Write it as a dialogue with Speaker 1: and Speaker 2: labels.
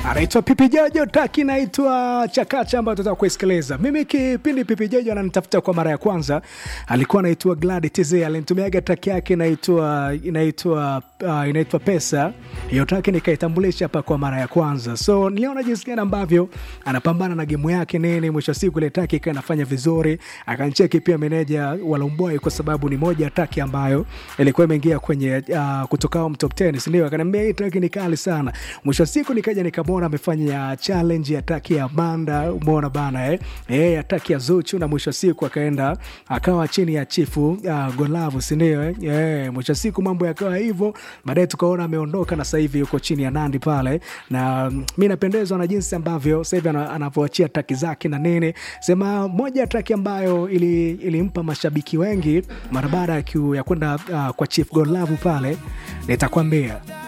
Speaker 1: anaitwa Pipi Jojo, taki inaitwa Chakacha ambayo tutaka kuisikiliza. Mimi kipindi Pipi Jojo ananitafuta kwa mara ya kwanza, alikuwa anaitwa Glad TZ, alinitumiaga taki yake inaitwa inaitwa uh, inaitwa Pesa. Hiyo taki nikaitambulisha hapa kwa mara ya kwanza, so niliona jinsi gani ambavyo anapambana na gemu yake nini. Mwisho wa siku ile taki ikawa inafanya vizuri, akancheki pia meneja wa Lomboi kwa sababu ni moja ya taki ambayo ilikuwa imeingia kwenye uh, kutoka home top 10, si ndio? Akaniambia hii taki ni kali sana. Mwisho wa siku nikaja nikamwona amefanya challenge ya taki ya banda, umeona bana eh, eh ya taki ya Zuchu, na mwisho wa siku akaenda akawa chini ya chifu uh, Golavu, si ndio? Eh, eh mwisho wa siku mambo yakawa hivyo, baadaye tukaona ameondoka na sasa hivi yuko chini ya Nandi pale, na mm, mi napendezwa na jinsi ambavyo sasa hivi ana- anavyoachia taki zake na nini. Sema moja ya taki ambayo ili, ilimpa mashabiki wengi mara baada ya kiu- ya kwenda uh, kwa Chief Godlove pale, nitakwambia